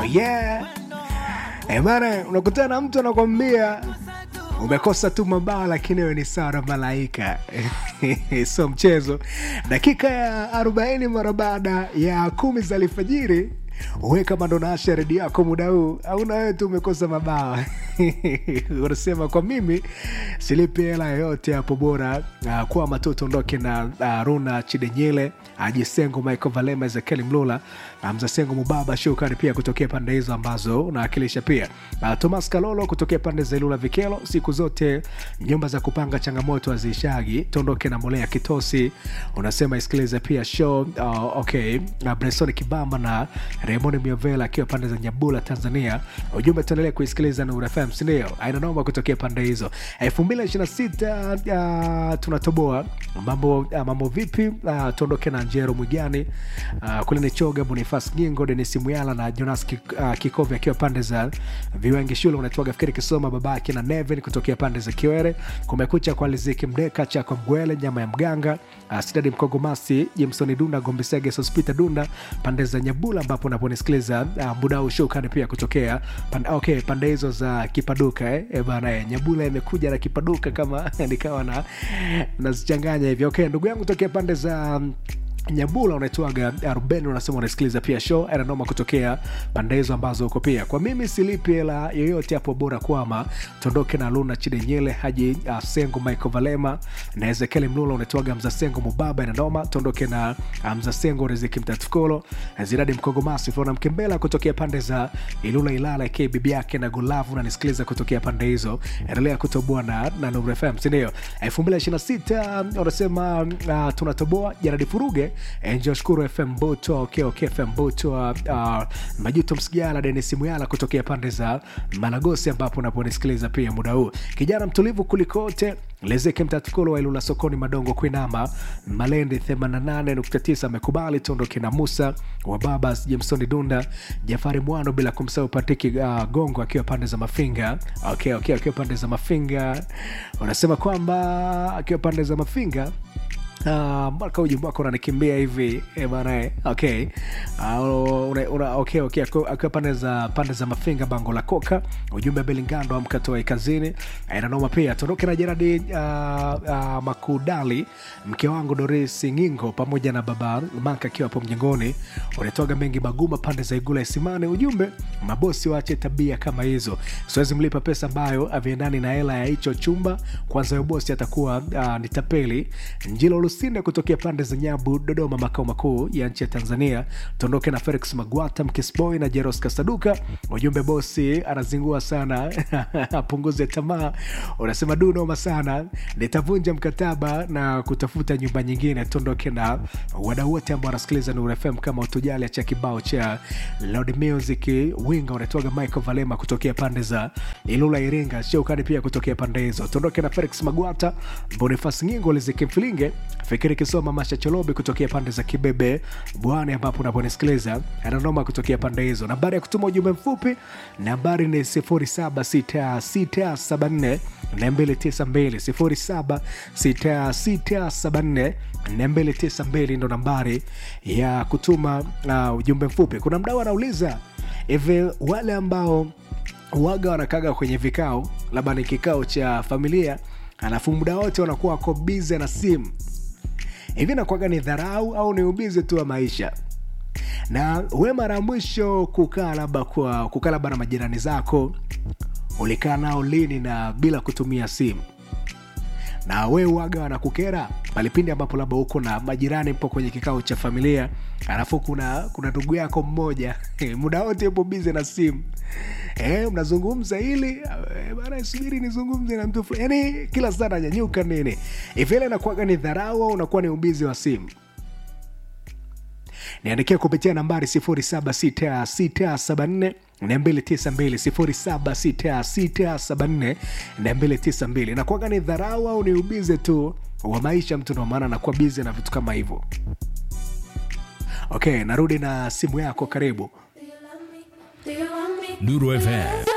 yeah. Eh, bana unakutana na mtu anakwambia umekosa tu mabao lakini wewe ni sawa na malaika sio mchezo dakika ya 40 mara baada ya kumi za alfajiri uwe kama ndo naasha redio yako muda huu au na wewe tu umekosa mabao unasema kwa mimi silipi hela yoyote hapo bora uh, kuwa matoto ondoke na uh, runa chidenyele ajisengo michael valema ezekieli mlula uh, mzasengo mubaba shukani pia kutokea pande hizo ambazo unawakilisha pia uh, thomas kalolo kutokea pande za ilula vikelo siku zote nyumba za kupanga changamoto haziishagi tuondoke na molea kitosi unasema isikilize pia show uh, okay uh, bresoni kibamba na raymond miovela akiwa pande za nyabula tanzania ujumbe tuendelee kuisikiliza na urafm sindio aina noma kutokea pande hizo 226 uh, tunatoboa mambo uh, mambo vipi uh, tuondoke na njero mwigani uh, kule ni choga bonifas gingo denis muyala na jonas Kik, uh, kikovi akiwa pande za viwengi shule unatoaga fikiri kisoma babake na nevin kutokea pande za kiwere kumekucha kwa liziki mdeka chako mgwele nyama ya mganga uh, sidadi mkogomasi jimsoni dunda gombisege sospita dunda pande za nyabula ambapo unaponisikiliza uh, muda huu shukani pia kutokea pande, okay, pande hizo za kipaduka eh? E bana eh, nyabula imekuja na kipaduka kama nikawa na nazichanganya hivyo okay, ndugu yangu tokea pande za um, nyabula unaitwaga arobaini unasema unasikiliza pia show ananoma kutokea pande hizo ambazo uko pia kwa mimi silipi hela yoyote hapo bora kwama tuondoke na luna chidenyele haji uh, sengo michael valema na ezekieli mlula unaitwaga mzasengo mubaba ananoma tuondoke na uh, mzasengo riziki mtatukolo ziradi mkogomasi flona mkembela kutokea pande za ilula ilala ke bibi yake na gulavu unanisikiliza kutokea pande hizo endelea kutoboa na, na Nuru fm sindio 226 unasema uh, tunatoboa jaradi furuge njoshukuru fm boto okay, okay, fm boto uh, uh, majuto msigala denis muyala kutokea pande za malagosi ambapo unaponisikiliza pia muda huu kijana mtulivu kulikote lezeke mtatukolo wa ilula sokoni madongo kuinama malendi 88.9 amekubali tuondoke na musa wa babas jamsoni dunda jafari mwano bila kumsahau patiki uh, gongo akiwa pande za mafinga okay, okay, akiwa pande za mafinga unasema kwamba akiwa pande za mafinga Uh, mpaka ujumbe wako unanikimbia hivi eh, bana eh, okay. Uh, una, una, okay, okay. akiwa pande za pande za mafinga bango la koka ujumbe belingando amkatoa kazini inanoma pia tuondoke na jeradi uh, uh, makudali mke wangu doris ngingo pamoja na baba manka akiwa hapo mjengoni unatoga mengi maguma pande za igula isimani ujumbe mabosi waache tabia kama hizo siwezi mlipa pesa ambayo aviendani na hela ya hicho chumba kwanza huyo bosi atakuwa uh, ni tapeli njilo lusinde kutokea pande za nyabu dodoma makao makuu ya nchi ya tanzania tuondoke na felix magwata mkisboy na jeros kasaduka ujumbe bosi anazingua sana apunguze tamaa unasema du noma sana nitavunja mkataba na kutafuta nyumba nyingine tuondoke na wadau wote ambao wanasikiliza nur fm kama utujali cha kibao cha loud music winga unatoaga michael valema kutokea pande za ilula iringa shokani pia kutokea pande hizo tuondoke na felix magwata bonifas ngingo lizikimfilinge fikiri kisoma masha cholobi kutokea pande za kibebe bwani ambapo unaponisikiliza ananoma kutokea pande hizo nambari ya kutuma ujumbe mfupi nambari ni 764 294 ndo nambari ya kutuma uh, ujumbe mfupi kuna mdau anauliza hivi wale ambao waga wanakaga kwenye vikao labda ni kikao cha familia alafu muda wote wanakuwa wako bize na simu hivi nakwaga ni dharau au ni ubizi tu wa maisha na we mara ya mwisho kukaa labda kwa kukaa labda na majirani zako ulikaa nao lini na bila kutumia simu na we waga wanakukera palipindi ambapo labda uko na majirani mpo kwenye kikao cha familia alafu kuna kuna ndugu yako mmoja muda wote upo bize na simu e, mnazungumza hili e, bana subiri nizungumze na mtu fulani yani kila saa nanyanyuka nini ivile inakuwaga ni dharau au unakuwa ni ubizi wa simu niandikia kupitia nambari 76674 292 nakuaga ni dharau au ni ubize tu wa maisha mtu ndomaana nakuwa bize na vitu kama hivyo okay narudi na simu yako karibu Nuru FM